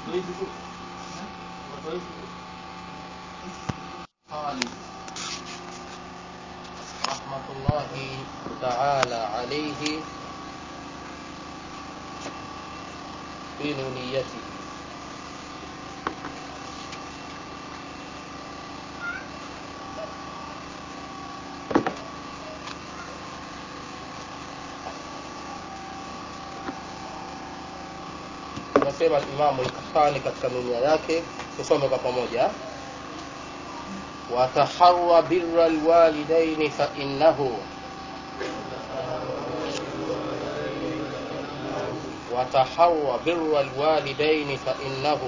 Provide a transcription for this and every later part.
قال رحمة الله تعالى عليه في نونيته anasema Imamu al-Qahtani katika nunia yake, tusome kwa pamoja. wataharwa birra alwalidaini fa innahu وتحرى بر الوالدين فإنه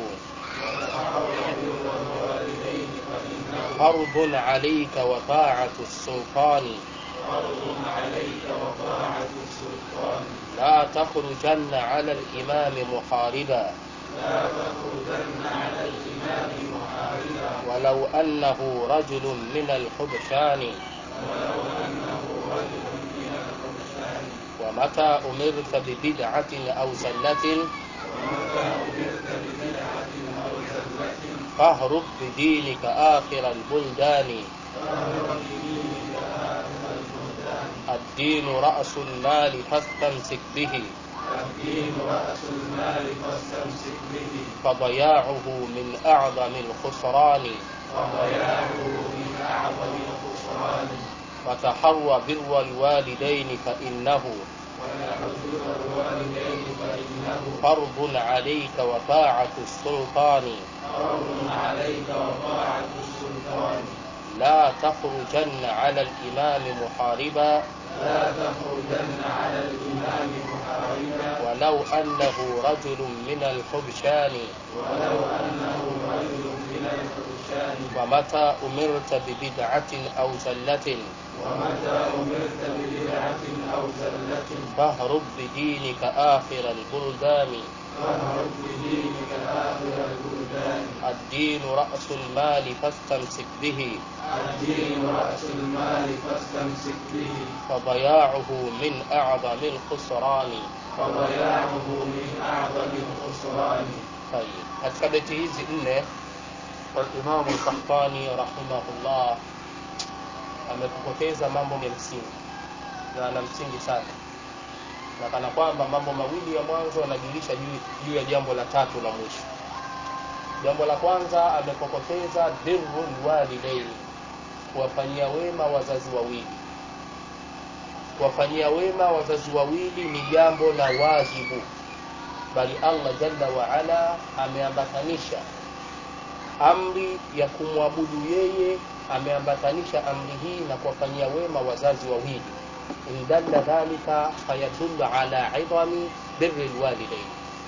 فرض عليك وطاعة السلطان لا تخرجن على الإمام محاربا ولو أنه رجل من الحبشان ومتى أمرت ببدعة أو زلة فاهرب بدينك آخر البلدان الدين رأس المال فاستمسك به الدين رأس المال فاستمسك به فضياعه من أعظم الخسران وضياعه من أعظم الخسران وتحرى بر الوالدين فإنه ويحضر الوالدين فإنه فرض عليك وطاعة السلطان فرض عليك وطاعة السلطان لا تخرجن على الإمام محاربا لا تخرجن على الإمام محاربا ولو أنه رجل من الحبشان ولو أنه رجل من الفرشان ومتى أمرت ببدعة أو زلة ومتى أمرت ببدعة أو زلة فاهرب بدينك آخر البلدان فاهرب بدينك آخر البلدان الدين رأس المال فاستمسك به الدين رأس المال فاستمسك به فضياعه من أعظم الخسران فضياعه من أعظم الخسران طيب katika beti hizi nne Imamu Al-Qahtani rahimahullah amekupoteza mambo ya msingi na ana msingi sana, na kana kwamba mambo mawili ya mwanzo yanajulisha juu juu ya jambo la tatu la mwisho. Jambo la kwanza amekokoteza birrul walidaini, kuwafanyia wema wazazi wawili. Kuwafanyia wema wazazi wawili ni jambo la wajibu, bali Allah jalla wa ala ameambatanisha amri ya kumwabudu yeye, ameambatanisha amri hii na kuwafanyia wema wazazi wawili. In dalla dhalika fayadullu ala idhami birri lwalidain,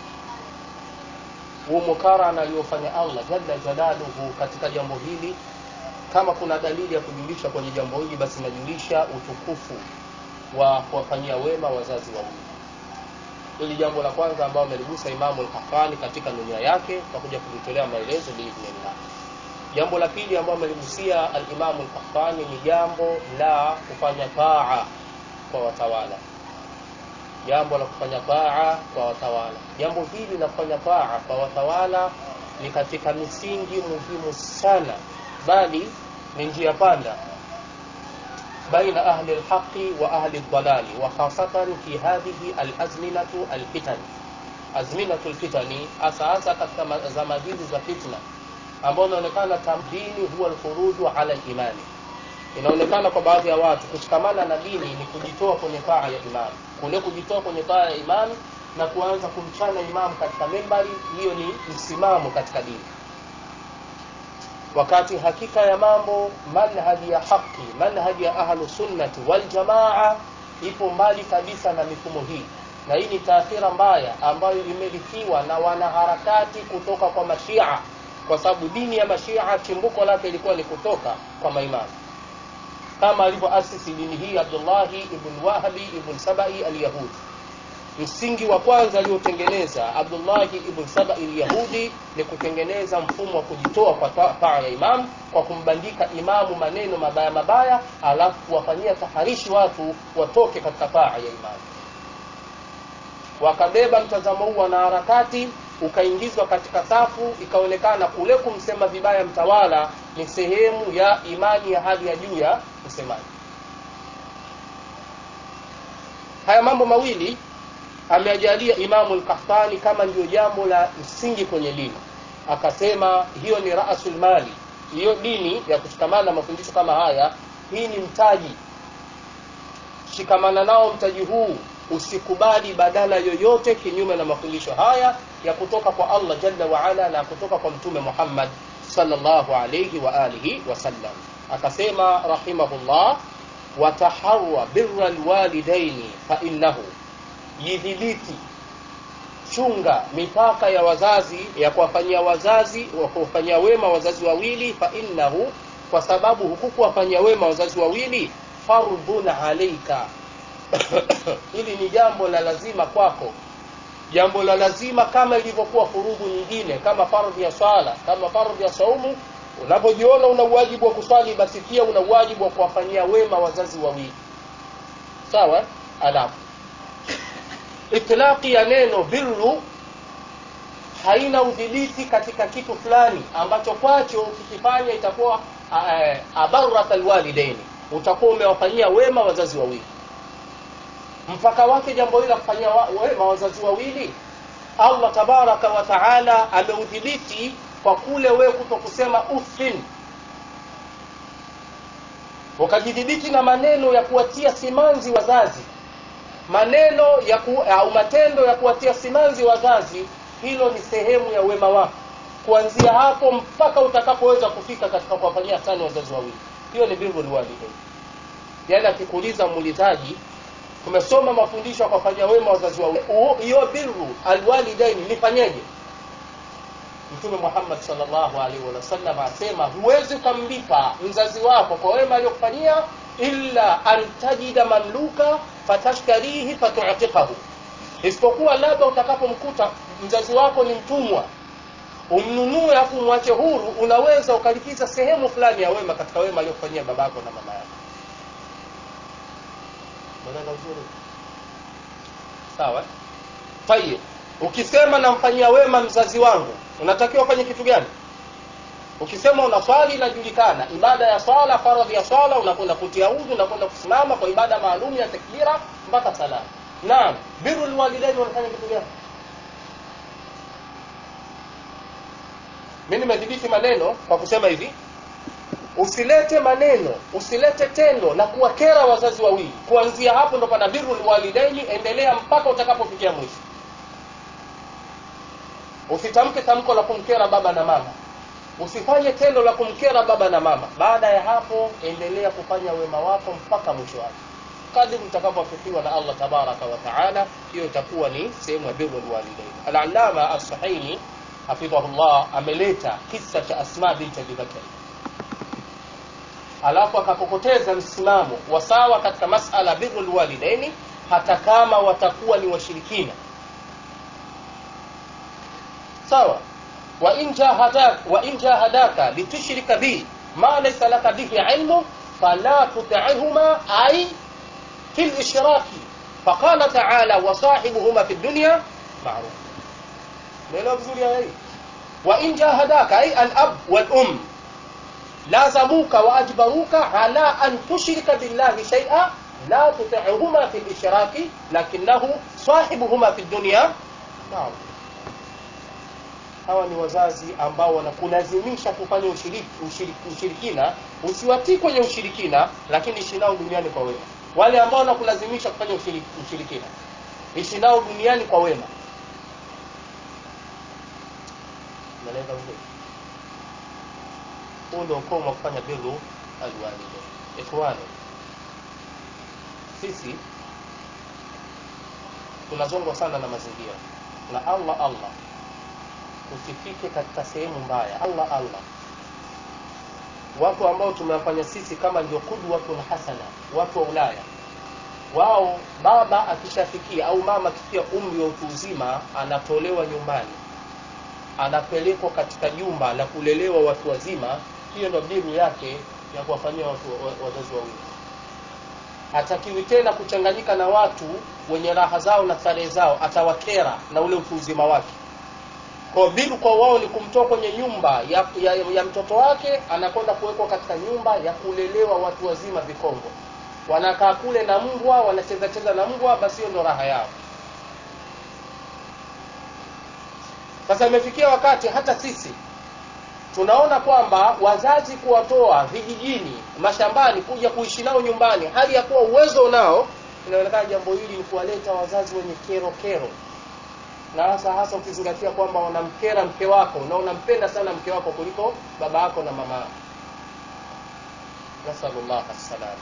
huu mukarana aliyofanya Allah jalla jalaluhu katika jambo hili, kama kuna dalili ya kujulisha kwenye jambo hili, basi inajulisha utukufu wa kuwafanyia wema wazazi wawili. Hili jambo la kwanza ambalo ameligusa Imamu al-Qahtani katika dunia yake, tutakuja kulitolea maelezo biidhnillah. Jambo la pili ambalo ameligusia al-Imamu al-Qahtani ni jambo la kufanya taa kwa watawala, jambo la kufanya taa kwa watawala. Jambo hili la kufanya taa kwa watawala ni katika misingi muhimu sana, bali ni njia panda بين أهل الحق وأهل الضلال وخاصة في هذه الأزمنة الفتن أزمنة الفتن أساسا katika zama hizi za fitna ambao inaonekana dini huwa alkhuruju ala limani inaonekana kwa baadhi ya watu kushikamana na dini ni kujitoa kwenye taa ya imam kule kujitoa kwenye taa ya imam na kuanza kumchana imam katika membari hiyo ni msimamo katika dini wakati hakika ya mambo manhaji ya haki manhaji ya ahlu sunnati wal jamaa ipo mbali kabisa na mifumo hii na hii ni taathira mbaya ambayo imerithiwa na wanaharakati kutoka kwa mashia kwa sababu dini ya mashia chimbuko lake ilikuwa ni kutoka kwa maimamu kama alivyoasisi dini hii abdullahi ibn wahabi ibn sabai alyahudi msingi wa kwanza aliotengeneza Abdullahi ibn Saba al-Yahudi ni kutengeneza mfumo wa kujitoa kwa taa ya imam kwa kumbandika imamu maneno mabaya mabaya, alafu kuwafanyia taharishi watu watoke katika taa ya imam. Wakabeba mtazamo huu wanaharakati ukaingizwa katika safu ikaonekana kule kumsema vibaya mtawala ni sehemu ya imani ya hali ya juu ya msemaji haya mambo mawili ameajalia imamu lkahtani kama ndio jambo la msingi kwenye dini akasema hiyo ni rasul mali hiyo dini ya kushikamana na mafundisho kama haya hii ni mtaji shikamana nao mtaji huu usikubali badala yoyote kinyume na mafundisho haya ya kutoka kwa allah jalla waala na kutoka kwa mtume muhammad sallallahu alayhi wa alihi wasallam akasema rahimahullah wataharwa birra lwalidaini fainnahu jidhibiti chunga mipaka ya wazazi ya kuwafanyia wazazi wa kuwafanyia wema wazazi wawili fainnahu kwa sababu huku kuwafanyia wema wazazi wawili fardhun alaika hili ni jambo la lazima kwako jambo la lazima kama ilivyokuwa furudhu nyingine kama fardhi ya swala kama fardhi ya saumu unapojiona una uwajibu wa kuswali basi pia una uwajibu wa kuwafanyia wema wazazi wawili sawa alafu itlaqi ya neno birru haina udhibiti katika kitu fulani ambacho kwacho ukikifanya itakuwa abarat alwalidaini utakuwa umewafanyia wema wazazi wawili mpaka wake jambo hili la kufanyia wema wazazi wawili allah tabaraka wa taala ameudhibiti kwa kule wewe kuto kusema ufin ukajidhibiti na maneno ya kuwatia simanzi wazazi maneno ya ku, au matendo ya kuwatia simanzi wazazi hilo ni sehemu ya wema wako kuanzia hapo mpaka utakapoweza kufika katika kuwafanyia sani wazazi wawili hiyo ni birru lwalidain yaani akikuuliza muulizaji tumesoma mafundisho ya kuwafanyia wema wazazi wawili hiyo birru alwalidain nifanyeje mtume muhammad salllahu alaihi wasallam asema huwezi ukamlipa mzazi wako kwa wema aliyokufanyia illa an tajida mamluka fatashtarihi fatutiqahu isipokuwa labda utakapomkuta mzazi wako ni mtumwa umnunue afu umwache huru unaweza ukalipiza sehemu fulani ya wema katika wema aliyokufanyia babako na mama yako Unaelewa vizuri sawa tayib ukisema namfanyia wema mzazi wangu unatakiwa ufanye kitu gani ukisema una swali inajulikana ibada ya swala faradhi ya swala unakwenda kutia udhu unakwenda kusimama kwa ibada maalum ya takbira mpaka salamu naam biru lwalidaini wanafanya kitu gani mi nimedhibiti maneno kwa kusema hivi usilete maneno usilete tendo la kuwakera wazazi wawili kuanzia hapo ndo pana biru lwalidaini endelea mpaka utakapofikia mwisho usitamke tamko la kumkera baba na mama usifanye tendo la kumkera baba na mama baada ya hapo endelea kufanya wema wako mpaka mwisho wake kadri mtakapofikiwa na allah tabaraka wa taala hiyo itakuwa ni sehemu ya biru lwalidain alalama assahaini hafidhahullah ameleta kisa cha asma binti abibakari alafu akapokoteza msimamo wa sawa katika masala biru lwalidaini hata kama watakuwa ni washirikina sawa وإن جاهداك وإن جاهداك لتشرك بي ما ليس لك به علم فلا تطعهما أي في الإشراك فقال تعالى وصاحبهما في الدنيا معروف ليلة بزولي هاي وإن جاهداك أي الأب والأم لازموك وأجبروك على أن تشرك بالله شيئا لا تطعهما في الإشراك لكنه صاحبهما في الدنيا معروف hawa ni wazazi ambao wanakulazimisha kufanya ushiriki, ushiriki, ushirikina usiwatii kwenye ushirikina lakini ishi nao duniani kwa wema wale ambao wanakulazimisha kufanya ushiriki, ushirikina ishi nao duniani kwa wema naeleza vizuri huu ndio ukomo wa kufanya biru alwalide ikhwani sisi tunazongwa sana na mazingira na allah allah usifike katika sehemu mbaya allah allah watu ambao tumewafanya sisi kama ndio kudwatun hasana watu wa ulaya wao baba akishafikia au mama akifikia umri wa utu uzima anatolewa nyumbani anapelekwa katika jumba la kulelewa watu wazima hiyo ndo biru yake ya kuwafanyia watu wazazi wawili hatakiwi tena kuchanganyika na watu wenye raha zao na starehe zao atawakera na ule utu uzima wake kwa biru kwa wao ni kumtoa kwenye nyumba ya, ya, ya mtoto wake anakwenda kuwekwa katika nyumba ya kulelewa watu wazima vikongo wanakaa kule na mbwa wanacheza cheza na mbwa basi hiyo ndo raha yao sasa imefikia wakati hata sisi tunaona kwamba wazazi kuwatoa vijijini mashambani kuja kuishi nao nyumbani hali ya kuwa uwezo nao inaonekana jambo hili ni kuwaleta wazazi wenye kero kero na hasa hasa ukizingatia kwamba wanamkera mke wako na unampenda sana mke wako kuliko baba yako na mama yako nasalullah assalam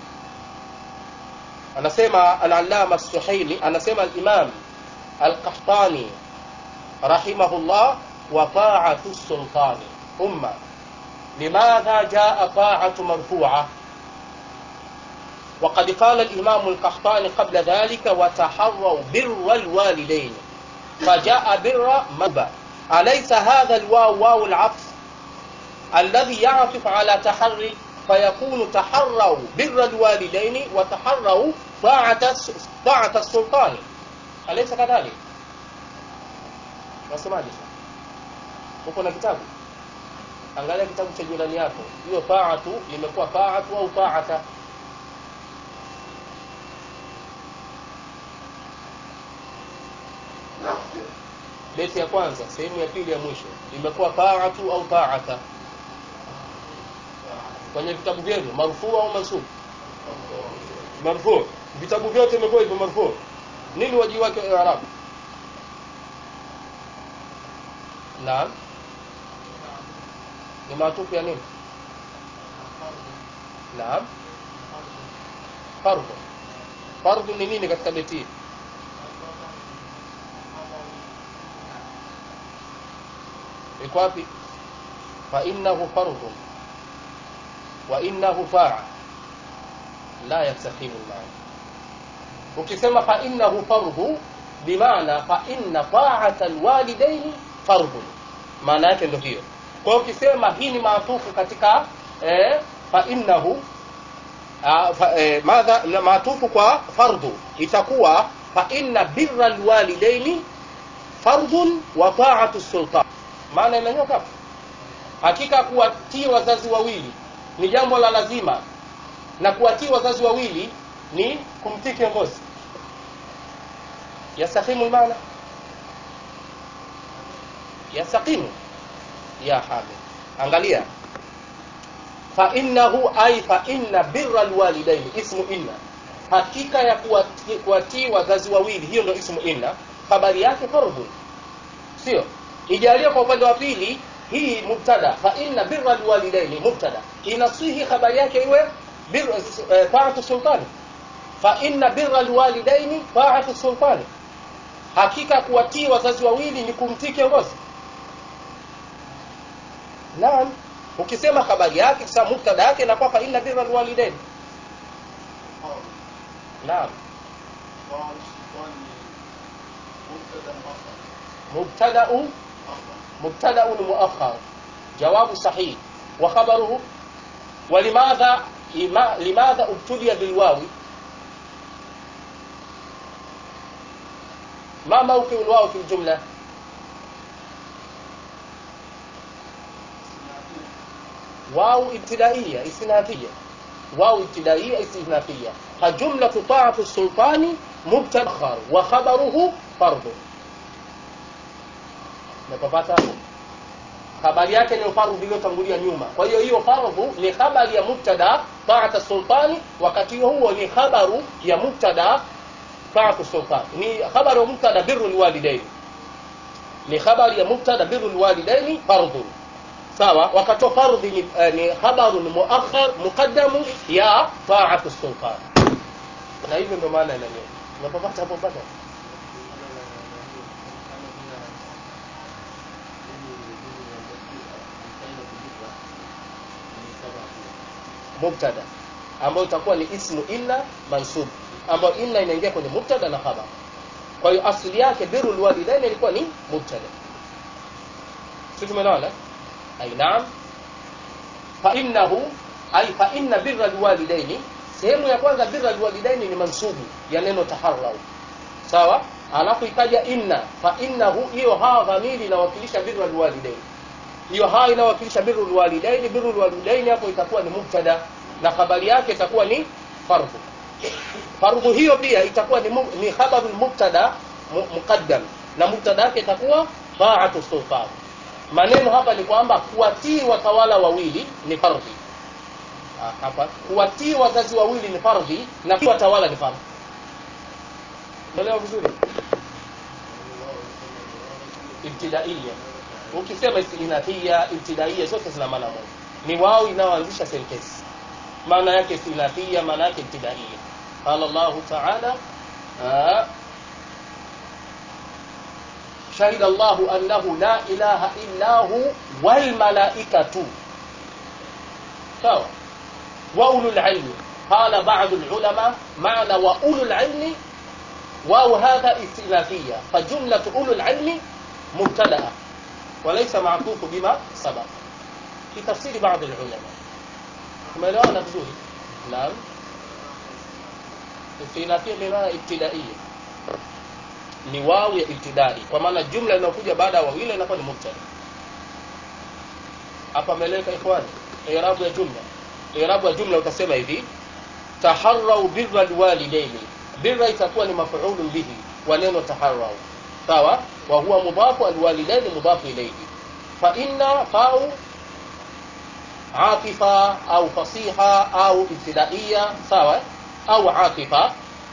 anasema al-allama suhaili anasema al-imam al-qahtani rahimahullah wa ta'atu sultani umma limadha jaa ta'atu marfu'a وقد قال الإمام القحطاني قبل ذلك وتحروا بر الوالدين فجاء بر مبا أليس هذا الواو واو العطف الذي يعطف على تحري فيكون تحروا بر الوالدين وتحروا طاعة طاعة السلطان أليس كذلك؟ nasemaje uko na kitabu angalia kitabu cha jirani yako hiyo taatu limekuwa taatu au taata beti ya kwanza sehemu ya pili ya mwisho imekuwa taatu au taata kwenye vitabu vyenu marfuu au mansub marfuu vitabu vyote imekuwa hivyo marfuu nini waji wake wa arabu naam ni maatufu ya nini naam fardhu fardhu ni nini katika beti hii iko wapi fa innahu fardhu wa innahu fa'a la yastaqimu al-ma'na ukisema fa innahu fardhu bimaana fa inna ta'ata al-walidaini fardhu maana yake ndio hiyo kwa hiyo ukisema hii ni maatufu katika eh, fa innahu ah, fa, eh, madha na maatufu kwa fardhu itakuwa fa inna birra alwalidaini fardhun wa ta'atu sultan maana inanyoka hapo hakika kuwatii wazazi wawili ni jambo la lazima na kuwatii wazazi wawili ni kumtii kiongozi yastahimu maana yastaqimu ya hamid angalia fa innahu ay fa inna birra alwalidain ismu inna hakika ya kuwatii kuwati wazazi wawili hiyo ndio ismu inna habari yake fardhu sio ijalie kwa upande wa pili hii mubtada fa inna birra alwalidain mubtada inasihi habari yake iwe birra eh, ta'atu sultani fa inna birra alwalidain ta'atu sultani hakika kuwatii wazazi wawili ni kumtii kiongozi naam ukisema habari yake sasa mubtada yake inakuwa fa inna birra alwalidain naam مبتدا مبتدا مؤخر جواب صحيح وخبره ولماذا لماذا ابتلي بالواو ما موقع الواو في الجمله واو ابتدائيه استئنافيه واو ابتدائيه استئنافيه فجمله طاعه السلطان مبتدا وخبره فرض Umepapata hapo? Habari yake ni fardhu iliyotangulia nyuma. Kwa hiyo hiyo fardhu ni habari ya mubtada ta'ata sultani, wakati huo ni habaru ya mubtada ta'atu sultani. Ni habari ya mubtada birrul walidain. Ni habari ya mubtada birrul walidain fardhu. Sawa? Wakati wa fardhi ni, eh, ni habaru ni muakhar muqaddamu ya ta'atu sultani. Na hivyo ndio maana inanyo. Umepapata hapo mpaka? mubtada ambayo itakuwa ni ismu inna mansub ambayo inna inaingia kwenye mubtada na khabar kwa hiyo asili yake birrul walidain ilikuwa ni mubtada sisi tumeelewana ai naam fa innahu ai fa inna birral walidaini sehemu ya kwanza birral walidaini ni mansubu ya neno taharrau sawa alafu ikaja inna fa innahu hiyo ha dhamiri inawakilisha birru alwalidain hiyo ha inawakilisha birru alwalidain birru alwalidain hapo itakuwa ni mubtada na habari yake itakuwa ni fardhu fardhu hiyo pia itakuwa ni, mu- ni khabaru mubtada mu- muqaddam na mubtada yake itakuwa taatu sultan maneno hapa ni kwamba kuwatii watawala wawili ni fardhi Ah, hapa kuwatii wazazi wawili ni fardhi na kutii watawala ni fardhi umeelewa vizuri ibtidaiya ukisema istinafia ibtidaiya zote zina maana moja ni wao inayoanzisha sentensi maana yake istinafia maana yake ibtidaiya qala llahu taala ah, شهد الله أنه لا إله إلا هو والملائكة سواء وأولو العلم قال بعض العلماء معنى وأولو العلم واو هذا استئنافية فجملة أولو العلم مبتدأ وليس معطوف بما سبق في تفسير بعض العلماء umeelewana vizuri naam istinafia bimaana ibtidaiya ni wao ya ibtidai kwa maana jumla inayokuja baada ya wawili inakuwa ni mubtada hapa ameleka ikhwani irabu ya jumla irabu ya jumla utasema hivi taharrau birra alwalidaini birra itakuwa ni maf'ulun bihi wa neno taharrau sawa wa huwa mudafu alwalidaini mudafu ilayhi fa inna fa'u عاطفة أو فصيحة أو ابتدائية سواء أو عاطفة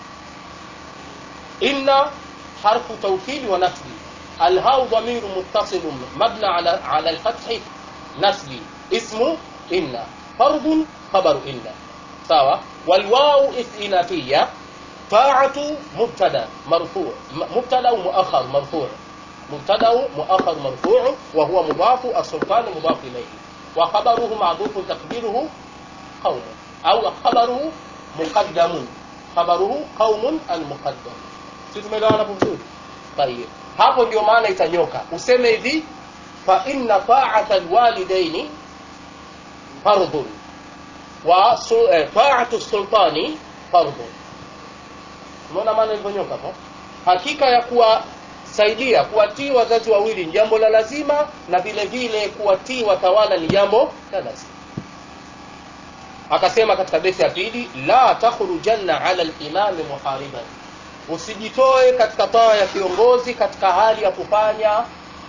إن حرف توكيد ونسب الهاء ضمير متصل مبنى على على الفتح نسب اسم إن فرض خبر إن سواء والواو استئنافية طاعة مبتدا مرفوع م- مبتدا مؤخر مرفوع مبتدا مؤخر مرفوع وهو مضاف السلطان مضاف إليه وخبره معذوف تقديره قوم أو خبره مقدم خبره قوم المقدم si tumeelewana hapo vizuri tayeb hapo ndio maana itanyoka useme hivi fa inna ta'ata alwalidaini fardhun wa su- eh, ta'atu sultani fardhun umeona maana ilivyonyoka hapo hakika ya kuwasaidia kuwatii wazazi wawili ni jambo la lazima na vile vile kuwatii watawala ni jambo la lazima akasema katika beti ya pili la takhrujanna ala limami muhariban usijitoe katika taa ya kiongozi katika hali ya kufanya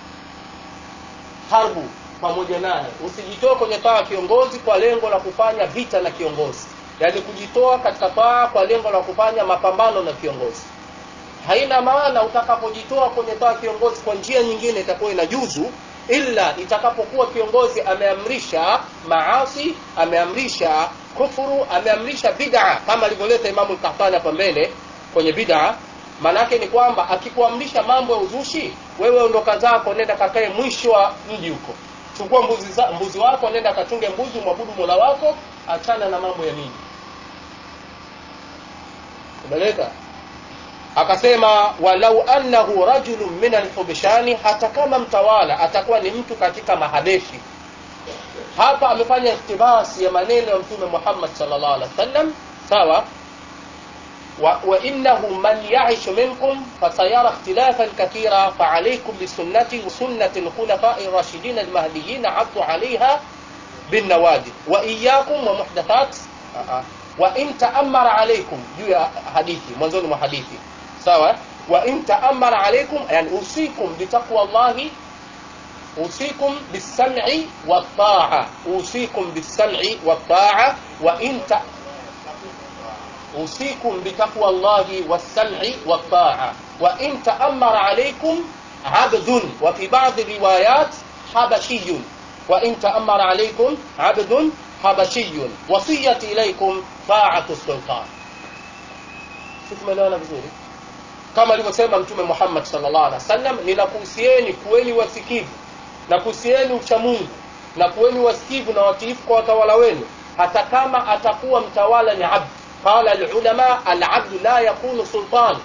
harbu pamoja naye usijitoe kwenye taa ya kiongozi kwa lengo la kufanya vita na kiongozi yaani kujitoa katika taa kwa lengo la kufanya mapambano na kiongozi haina maana utakapojitoa kwenye taa ya kiongozi kwa njia nyingine itakuwa inajuzu ila itakapokuwa kiongozi ameamrisha maasi ameamrisha kufuru ameamrisha bid'a kama alivyoleta imamu lkahtani hapa mbele kwenye bid'a maanake ni kwamba akikuamrisha mambo ya uzushi wewe ondoka zako nenda kakae mwisho wa mji huko chukua mbuzi, za, mbuzi wako nenda kachunge mbuzi mwabudu mola wako achana na mambo ya miji umeleka akasema walau annahu rajulun min alhubshani hata kama mtawala atakuwa ni mtu katika mahabeshi hapa amefanya iktibasi ya maneno ya mtume muhammad sallallahu alaihi wasallam sawa wa, wa innahu man yaishu minkum fasayara ikhtilafan kathira faalaikum bisunnati wa sunnati lkhulafai rashidin almahdiyin addu alaiha بالنوادي وإياكم ومحدثات وإن تأمر عليكم juu ya hadithi mwanzoni mwa hadithi sawa وإن تأمر عليكم يعني أوصيكم بتقوى الله أوصيكم بالسمع والطاعة أوصيكم بالسمع والطاعة وإن ت... أوصيكم بتقوى الله والسمع والطاعة وإن تأمر عليكم عبد وفي بعض الروايات حبشي وإن تأمر عليكم عبد حبشي وصية إليكم طاعة السلطان شوف مليona vizuri kama alivyosema mtume Muhammad sallallahu alaihi wasallam ninakuhusieni kuweni wasikivu na kuhusieni uchamungu na kuweni wasikivu na watiifu kwa watawala wenu hata kama atakuwa mtawala ni abd qala alulama alabd la yakunu sultan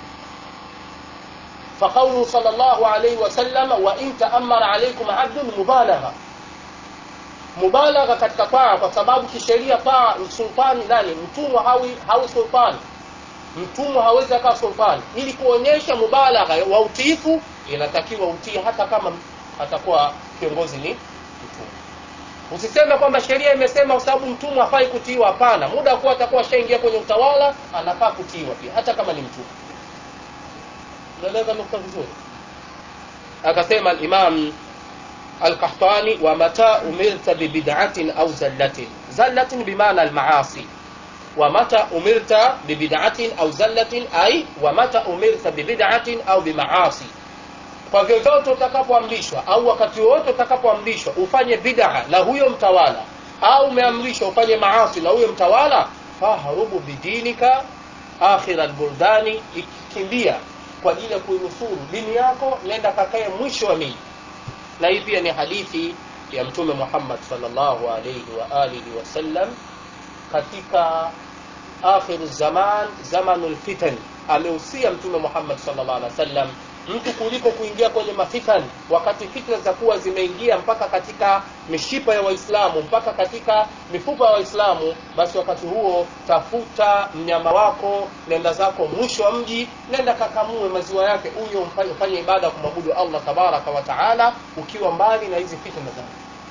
فقوله صلى الله عليه وسلم وإن تأمر عليكم عبد مبالغة mubalagha katika taa kwa sababu kisheria taa sultani nani mtumwa hawi hawi sultani mtumwa hawezi akawa sultani ili kuonyesha mubalagha wa utiifu inatakiwa utii hata kama atakuwa kiongozi ni mtumwa usiseme kwamba sheria imesema kwa sababu mtumwa hafai kutiiwa hapana muda kuwa atakuwa ashaingia kwenye utawala anafaa kutiiwa pia hata kama ni mtumwa unaeleza nukta vizuri akasema alimam alqahtani wa mata umirta bibid'atin au zallatin zallatin bimaana almaasi ومتى أمرت ببدعة أو زلة أي ومتى أمرت ببدعة أو بمعاصي kwa vyovyote utakapoamrishwa au wakati wowote utakapoamrishwa ufanye bid'a na huyo mtawala au umeamrishwa ufanye maasi na huyo mtawala fahrubu bidinika akhira albuldani ikikimbia kwa ajili ya kuinusuru dini yako nenda kakae mwisho wa miji na hii pia ni hadithi ya mtume Muhammad sallallahu alayhi wa alihi wasallam katika akhiru zaman zamanul fitan amehusia mtume Muhammad sallallahu alaihi wasallam mtu kuliko kuingia kwenye mafitan wakati fitna za kuwa zimeingia mpaka katika mishipa ya waislamu mpaka katika mifupa ya waislamu basi wakati huo tafuta mnyama wako nenda zako mwisho wa mji nenda kakamue maziwa yake huyo ufanye ibada ya kumwabudu allah tabaraka wa taala ukiwa mbali na hizi fitna za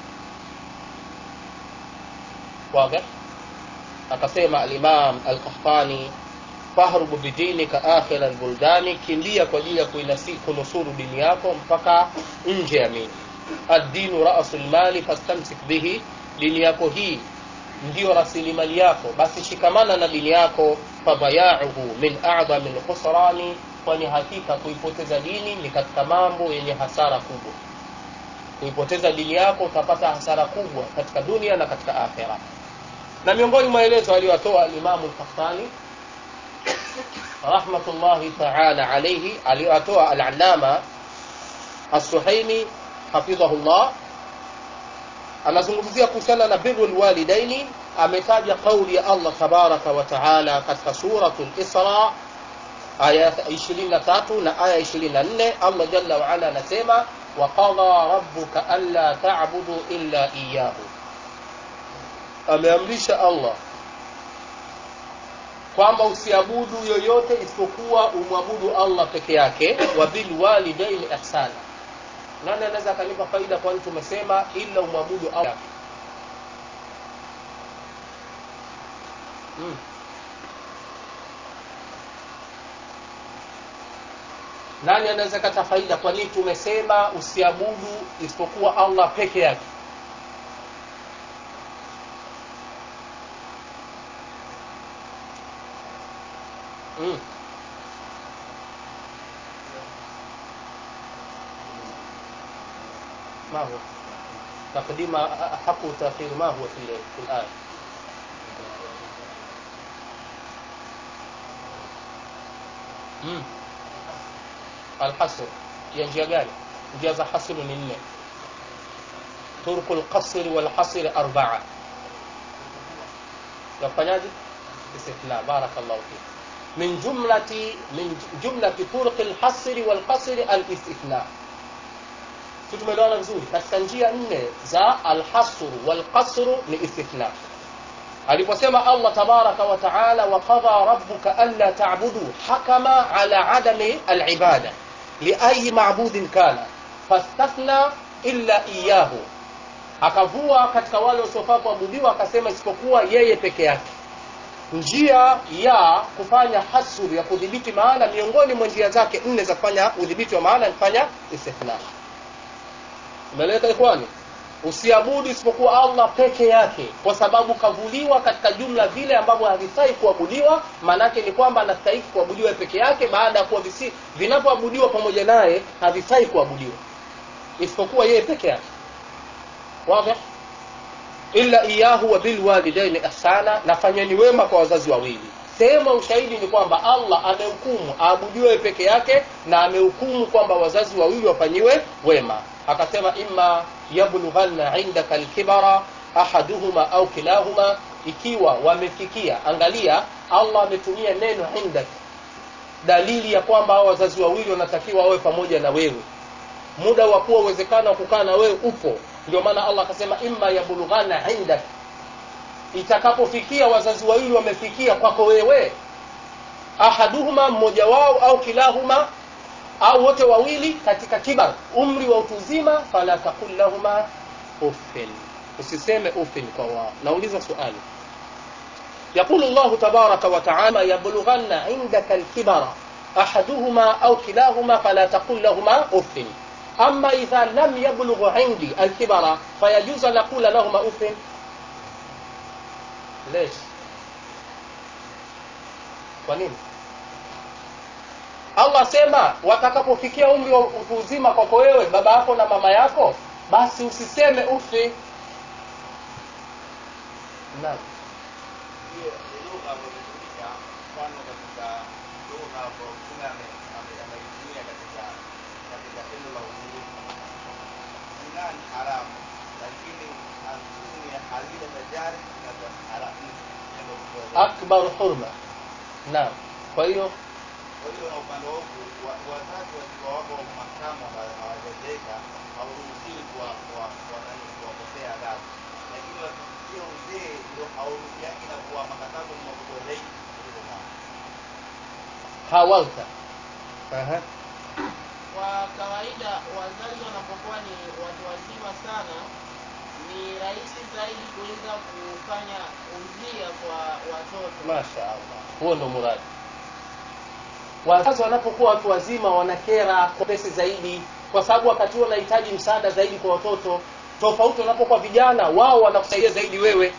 واضح akasema alimam alqahtani fahrubu bidinika akhira albuldani kimbia kwa ajili ya kunusuru dini yako mpaka nje ya miji addinu rasu lmali fastamsik bihi dini yako hii ndiyo rasilimali yako basi shikamana na dini yako fadayauhu min adhami lkhusrani kwani hakika kuipoteza dini ni katika mambo yenye hasara kubwa kuipoteza dini yako utapata hasara kubwa katika dunia na katika akhira na miongoni mwa maelezo aliyotoa alimamu lkahtani rahmatullahi taala alaihi aliyotoa alalama assuhaimi hafidhahullah anazungumzia kuhusiana na biru lwalidaini ametaja qauli ya allah tabaraka wa taala katika suratu lisra aya 23 na aya 24 allah jalla waala anasema waqadha rabbuka anla tabudu illa iyahu ameamrisha allah kwamba usiabudu yoyote isipokuwa umwabudu allah peke yake wa bilwalidaini ihsana nani anaweza akanipa faida kwani tumesema ila umwabudu allah hmm. nani anaweza kata faida kwa nini tumesema usiabudu isipokuwa allah peke yake mm. ما هو تقديم حق وتأخير ما هو في في الآية mm. الحصر ya njia gani njia za hasru ni nne turku lqasri walhasri arbaa yafanyaje istithna barakallahu fik min jumlati min jumlati turqi lhasri walqasri alistithna si tumeelewana vizuri katika njia nne za alhasru walqasru ni istithna aliposema allah tabaraka wa taala waqadha rabbuka anla tabudu hakama ala adami alibada liayi mabudin kana fastathna illa iyahu akavua katika wale wasiofaa kuabudiwa akasema isipokuwa yeye peke yake njia ya kufanya hasru ya kudhibiti maana miongoni mwa njia zake nne za kufanya udhibiti wa maana ni kufanya istithna umeleka ikhwani usiabudu isipokuwa allah peke yake kwa sababu kavuliwa katika jumla vile ambavyo havifai kuabudiwa maanaake ni kwamba anastahiki kuabudiwa peke yake baada ya kuwa vinavyoabudiwa pamoja naye havifai kuabudiwa isipokuwa yeye peke yake wazi illa iyahu wa bilwalidaini ihsana nafanyeni wema kwa wazazi wawili sehemu ya ushahidi ni kwamba allah amehukumu aabudiwe peke yake na amehukumu kwamba wazazi wawili wafanyiwe wema akasema imma yablughanna indaka alkibara ahaduhuma au kilahuma ikiwa wamefikia angalia allah ametumia neno indak dalili ya kwamba hao wazazi wawili wanatakiwa wawe pamoja na wewe muda wa kuwa uwezekano wa kukaa na wewe upo ndio maana allah akasema imma yablughana indak itakapofikia wazazi wawili wamefikia kwako wewe ahaduhuma mmoja wao au kilahuma au wote wawili katika kibar umri wa utuzima fala taqul lahuma uffin usiseme uffin kwa wao nauliza swali يقول الله تبارك وتعالى يبلغن عندك الكبر أحدهما أو كلاهما فلا تقل لهما أف أما إذا لم يبلغ عندي الكبر فيجوز أن نقول لهما أف ليش kwa nini allah sema watakapofikia umri wa utu uzima kwako wewe baba yako na mama yako basi usiseme ufi naam hiyo ni lugha ambayo imetumika mfano katika lugha ambayo mtume ame- ame- ameitumia katika katika tendo la uzinifu zina ni haramu lakini antuni halila tajari na haramu ndio kwa akbar hurma naam kwa hiyo kwa hiyo na upande wa huku wa- wazazi wakiwa wako makamu ambayo hawajazeka hauruhusiwi kuwa- kuwa- kuwa- nani, kuwakosea adabu lakini wakifikia uzee ndio hauruhusiani na kuwa makatazo ni makubwa zaidi kuliko mama hawalta Aha. Kwa kawaida wazazi wanapokuwa ni watu wazima sana, ni rahisi zaidi kuweza kufanya udhia kwa watoto. masha allah huo ndo muradi wazazi wanapokuwa watu wazima wanakera kwa pesi zaidi kwa sababu wakati huo wanahitaji msaada zaidi kwa watoto tofauti wanapokuwa vijana wao wanakusaidia zaidi wewe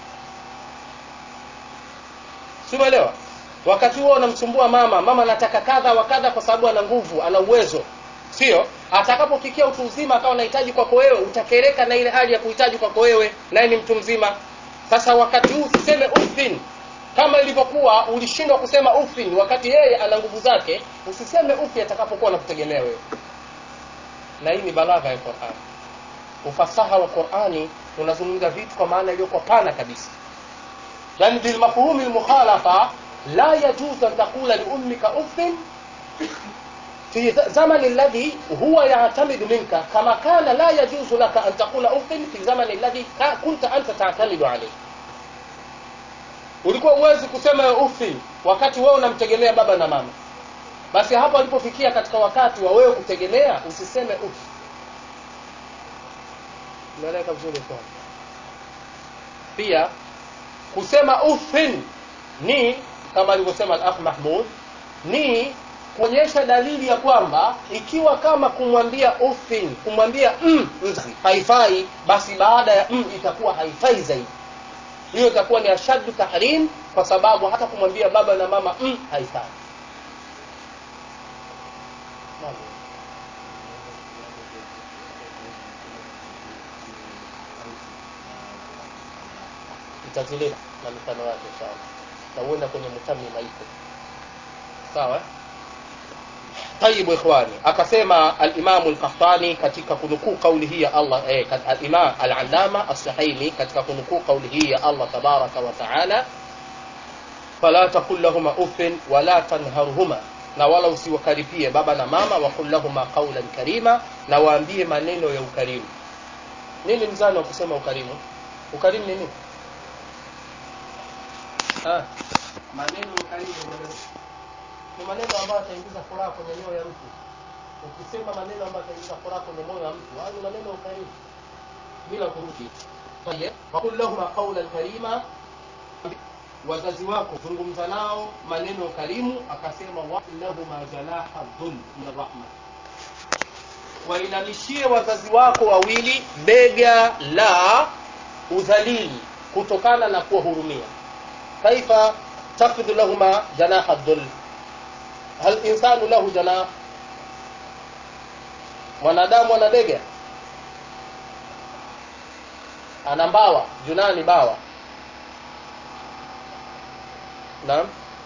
siuelewa wakati huo unamsumbua mama mama anataka kadha wa kadha kwa sababu ana nguvu ana uwezo sio atakapofikia utu uzima akawa anahitaji kwako wewe utakereka na ile hali ya kuhitaji kwako wewe naye ni mtu mzima sasa wakati huu usiseme ufin kama ilivyokuwa ulishindwa kusema ufin wakati yeye ana nguvu zake usiseme ufi atakapokuwa anakutegemea wewe na hii ni balagha ya qurani ufasaha wa qurani unazungumza vitu kwa maana iliyokuwa pana kabisa yani bilmafhumi lmukhalafa la yajuzu an taqula liummika uffin في زمن الذي هو يعتمد منك كما كان لا يجوز لك أن تقول أف في زمن الذي كا- كنت أنت تعتمد عليه ulikuwa uwezi kusema ufi wakati wewe unamtegemea baba na mama basi hapo alipofikia katika wakati wa wewe kutegemea usiseme ufi umeeleka vizuri kwa pia kusema ufin ni kama alivyosema al-akh mahmud ni kuonyesha dalili ya kwamba ikiwa kama kumwambia ufin kumwambia mm, mzazi haifai basi baada ya mm itakuwa haifai zaidi hiyo itakuwa ni ashaddu tahrim kwa sababu hata kumwambia baba na mama mm, haifai Naam. itazuliwa na mifano yake inshallah na uenda kwenye mutamima ipo sawa eh? طيب ikhwani akasema al-Imam al-Qahtani katika kunukuu kauli hii ya Allah eh, kat- al-Imam al-Allama as-Sahimi katika kunukuu kauli hii ya Allah tabaraka wa taala fala taqul lahuma uffin wala tanharhuma na wala usiwakaripie baba na mama wa qul lahuma qawlan karima na waambie maneno ya ukarimu nini mzani wa kusema ukarimu ukarimu ni nini ah maneno ya ukarimu maneno ni maneno ambayo yataingiza furaha kwenye mioyo ya mtu ukisema maneno ambayo yataingiza furaha kwenye moyo wa mtu hayo ni maneno ya ukarimu bila kurudi Tayeb. wakul lahuma qawlan karima wazazi wako zungumza nao maneno ya ukarimu akasema walahuma janaha dhul min rahma wainamishie wazazi wako wawili bega la udhalili kutokana na kuwahurumia kaifa tafidhu lahuma janaha dhul hal insanu lahu janah mwanadamu ana bega ana mbawa junani bawa naam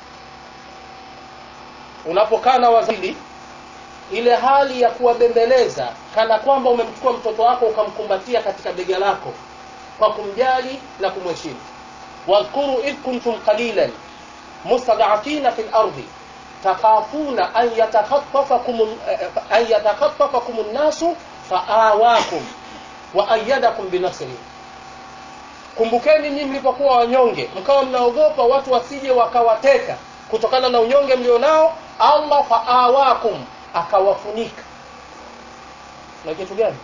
unapokaa na wazili ile hali ya kuwabembeleza kana kwamba umemchukua mtoto wako ukamkumbatia katika bega lako kwa kumjali na kumheshimu wadhkuru idh kuntum qalilan mustad'afina fil ardi takhafuna an yatakhaffafakum an yatakhaffafakum an-nasu faawakum wa ayyadakum binasrihi kumbukeni nyinyi mlipokuwa wanyonge mkawa mnaogopa watu wasije wakawateka kutokana na unyonge mlionao allah faawakum akawafunika na kitu gani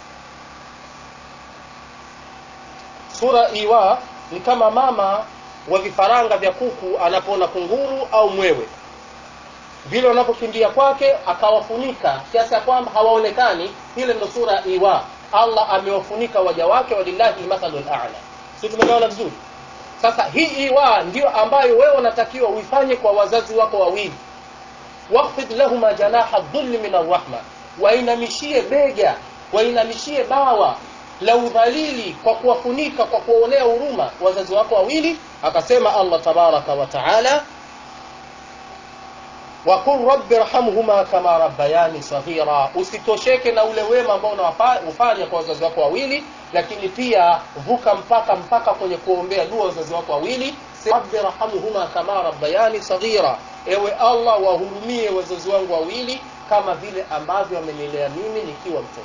sura iwa ni kama mama wa vifaranga vya kuku anapoona kunguru au mwewe vile wanapokimbia kwake akawafunika kiasi ya kwamba hawaonekani ile ndo sura ya iwa allah amewafunika waja wake walillahi mathalu lala si tumegawana vizuri sasa hii iwa ndio ambayo wewe unatakiwa uifanye kwa wazazi wako wawili wafid lahuma janaha dhulli min arrahma wainamishie bega wainamishie bawa la udhalili kwa kuwafunika kwa kuwaonea huruma wazazi wako wawili akasema allah tabaraka wa taala waqul rabbi rhamhuma kama rabbayani saghira usitosheke na ule wema ambao unaufanya kwa wazazi wako wawili lakini pia vuka mpaka mpaka kwenye kuombea dua wazazi wako wawili rabbi rhamhuma kama rabbayani saghira ewe allah wahurumie wazazi wangu wawili kama vile ambavyo amenilea mimi nikiwa mtoto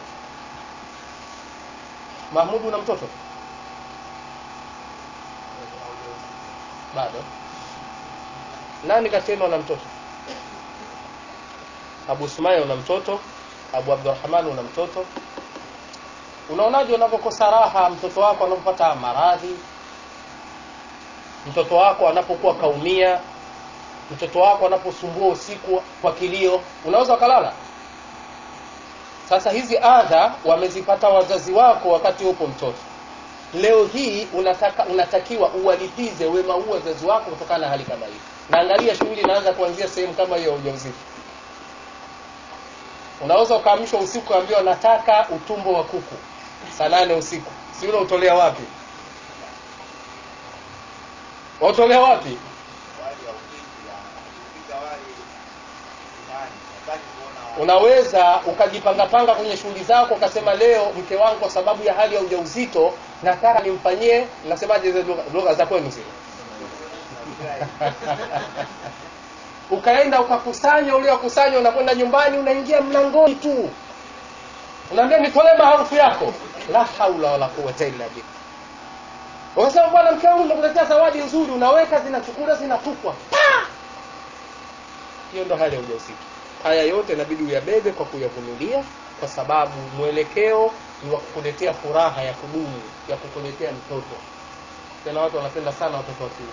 mahmudu una mtoto bado nani kasema una mtoto abu sumaya una mtoto abu abdurahman una mtoto unaonaje unavyokosa raha mtoto wako anapopata maradhi mtoto wako anapokuwa kaumia mtoto wako anaposumbua usiku kwa kilio unaweza ukalala sasa hizi adha wamezipata wazazi wako wakati upo mtoto leo hii unataka unatakiwa uwalipize wema huu wazazi wako kutokana na hali kama hii na angalia shughuli inaanza kuanzia sehemu kama hiyo ya ujauzito unaweza ukaamshwa usiku ukaambiwa nataka utumbo wa kuku saa nane usiku si ule utolea wapi wautolea wapi wali wa upizi ya kupika wali nani hataki kuona unaweza ukajipangapanga kwenye shughuli zako ukasema leo mke wangu kwa sababu ya hali ya ujauzito nataka nimfanyie nasemaje zile lugha- lugha za kwenu zile ukaenda ukakusanya uliokusanya unakwenda nyumbani unaingia mlangoni tu unaambia nitolee maarufu yako la haula wala quwata illa billah ukasema bwana mke wangu nimekuletea zawadi nzuri unaweka zinachukula zinatupwa Pa! hiyo ndo hali ya ujauzito haya yote inabidi uyabebe kwa kuyavumilia kwa sababu mwelekeo ni wa kukuletea furaha ya kudumu ya kukuletea mtoto tena watu wanapenda sana watoto wa kiume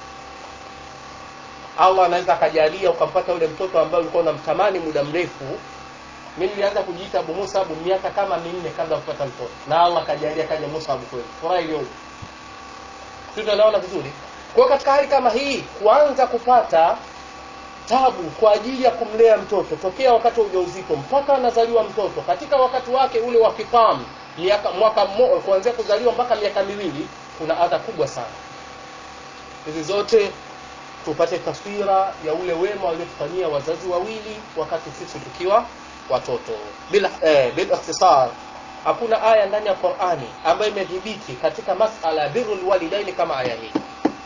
allah anaweza akajalia ukampata yule mtoto ambaye ulikuwa unamtamani muda mrefu mi nilianza kujiita abu musabu miaka kama minne kabla ya kupata mtoto na allah akajalia kaja musabu kweli furaha iliyoje si tunaona vizuri kwa hiyo katika hali kama hii kuanza kupata tabu kwa ajili ya kumlea mtoto tokea wakati wa ujauzito mpaka anazaliwa mtoto katika wakati wake ule wa kifamu miaka mwaka mmo- kuanzia kuzaliwa mpaka miaka miwili kuna adha kubwa sana hizi zote tupate taswira ya ule wema waliotufanyia wazazi wawili wakati sisi tukiwa watoto bila eh, bil ikhtisar hakuna aya ndani ya qurani ambayo imedhibiti katika masala ya birrul walidaini kama aya hii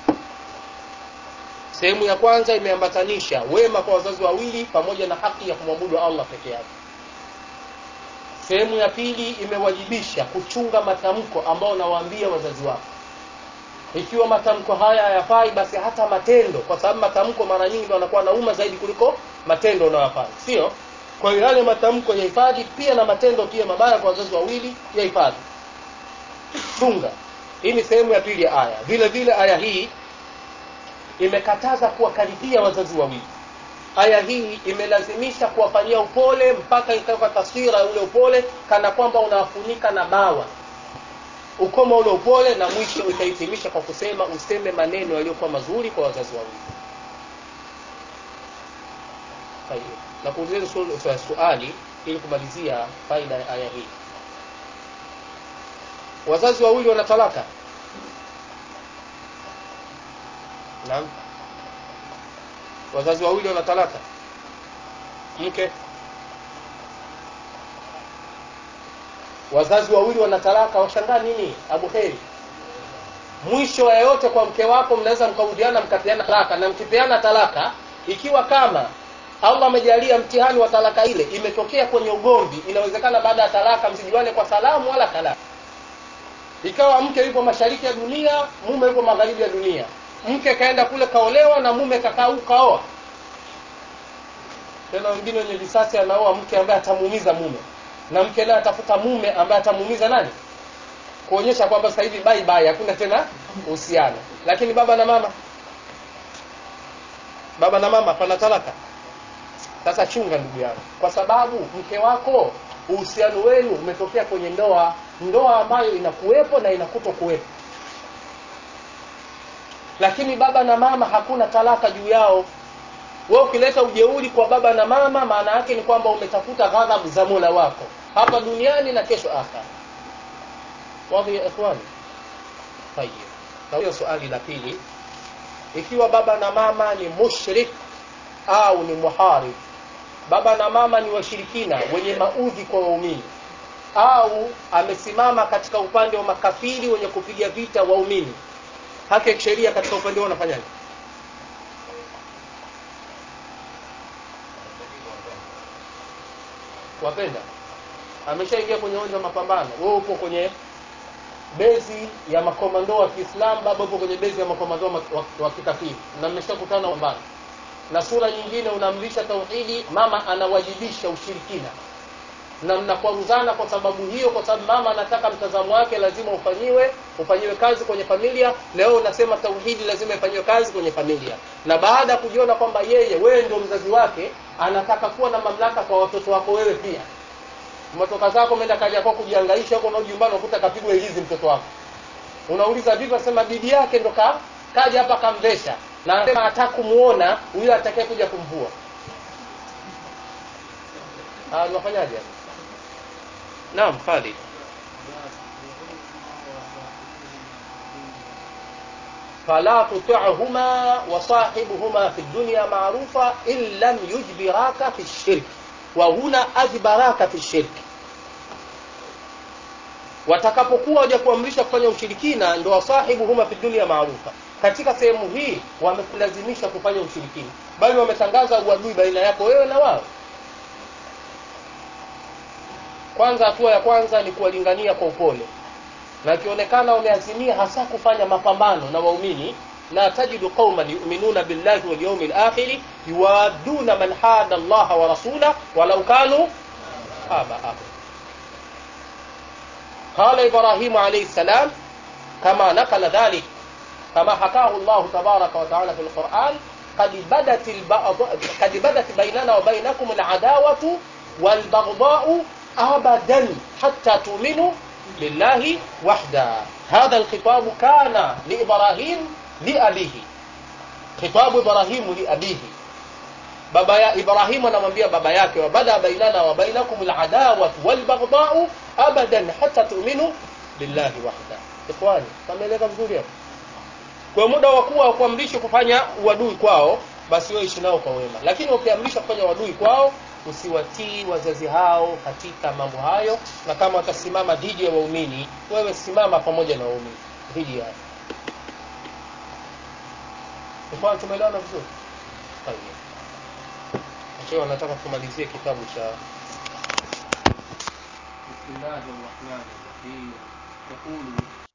sehemu ya kwanza imeambatanisha wema kwa wazazi wawili pamoja na haki ya kumwabudu allah peke yake sehemu ya pili imewajibisha kuchunga matamko ambao nawaambia wazazi wako ikiwa matamko haya hayafai basi hata matendo kwa sababu matamko mara nyingi ndo anakuwa nauma zaidi kuliko matendo unayofanya sio kwa hiyo yale matamko yahifadhi pia na matendo pia mabaya kwa wazazi wawili yahifadhi chunga hii ni sehemu ya pili ya aya vile vile aya hii imekataza kuwakaribia wazazi wawili aya hii imelazimisha kuwafanyia upole mpaka ikaweka taswira ya ule upole kana kwamba unawafunika na bawa ukoma ule upole na mwisho utahitimisha kwa kusema useme maneno yaliyokuwa mazuri kwa wazazi wawili Tayeb. na kuuliza su- su- suali ili kumalizia faida ya aya hii wazazi wawili wana talaka naam wazazi wawili wana talaka mke wazazi wawili wana talaka washangaa nini abu heri mwisho wa yote kwa mke wako mnaweza mkarudiana mkapeana talaka na mkipeana talaka ikiwa kama allah amejalia mtihani wa talaka ile imetokea kwenye ugomvi inawezekana baada ya talaka msijuane kwa salamu wala talaka ikawa mke yupo mashariki ya dunia mume yupo magharibi ya dunia mke kaenda kule kaolewa na mume kakaa huku kaoa tena wengine wenye visasi anaoa mke ambaye atamuumiza mume na mke naye atafuta mume ambaye atamuumiza nani kuonyesha kwamba sasa hivi bye bye hakuna tena uhusiano lakini baba na mama baba na mama pana talaka sasa chunga ndugu yangu kwa sababu mke wako uhusiano wenu umetokea kwenye ndoa ndoa ambayo inakuwepo na inakuto kuwepo lakini baba na mama hakuna talaka juu yao wewe ukileta ujeuri kwa baba na mama maana yake ni kwamba umetafuta ghadhabu za mola wako hapa duniani na kesho akhera wadhi ya ikhwani tayib na hiyo swali la pili ikiwa baba na mama ni mushrik au ni muharib baba na mama ni washirikina wenye maudhi kwa waumini au amesimama katika upande wa makafiri wenye kupiga vita waumini haki ya kisheria katika upande wao unafanyaje wapenda ameshaingia kwenye uwanja wa mapambano wewe upo kwenye bezi ya makomando wa Kiislamu baba upo kwenye bezi ya makomando wa, wa, wa kikafiri na mmeshakutana pambano na sura nyingine unaamrisha tauhidi mama anawajibisha ushirikina na mnakwaruzana kwa sababu hiyo kwa sababu mama anataka mtazamo wake lazima ufanyiwe ufanyiwe kazi kwenye familia leo unasema tauhidi lazima ifanyiwe kazi kwenye familia na baada ya kujiona kwamba yeye wewe ndio mzazi wake anataka kuwa na mamlaka kwa watoto wako wewe pia umetoka zako umeenda kaja yako kujihangaisha huko na nyumbani unakuta kapigwa hizi mtoto wako unauliza vipi asema bibi yake ndo ka kaja hapa kamvesha na anasema hataka kumuona huyo atakaye kuja kumvua ah unafanyaje naam Khalid فلا تطعهما وصاحبهما في الدنيا معروفا إن لم يجبراك في الشرك وهنا أجبراك في الشرك watakapokuwa waja kuamrisha kufanya ushirikina ndo wasahibu huma fi dunia maarufa katika sehemu hii wamekulazimisha kufanya ushirikina bali wametangaza uadui baina yako wewe na wao kwanza hatua ya kwanza ni kuwalingania kwa upole na ikionekana wameazimia hasa kufanya mapambano na waumini la tajidu qauman yu'minuna billahi wal yawmil akhir yuwaduna man hada Allah wa rasula walau kanu aba'ahum قال إبراهيم عليه السلام كما نقل ذلك كما حكاه الله تبارك وتعالى في القرآن قد بدت البعض قد بدت بيننا وبينكم العداوة والبغضاء أبدا حتى تؤمنوا بالله وحده هذا الخطاب كان لإبراهيم لأبيه خطاب إبراهيم لأبيه baba ya Ibrahim anamwambia baba yake wabada bainana wa bainakum aladawa walbaghdau abadan hatta tu'minu billahi wahda ikhwani kameleka vizuri hapo kwa muda wa kuwa kuamrishwa kufanya uadui kwao basi wewe ishi nao kwa wema lakini ukiamrishwa kufanya uadui kwao usiwatii wazazi hao katika mambo hayo na kama watasimama dhidi ya waumini wewe simama pamoja na waumini dhidi yao ikhwani tumeelewana vizuri طيب Sheikh anataka tumalizie kitabu cha Bismillahir Rahmanir Rahim. Yaqulu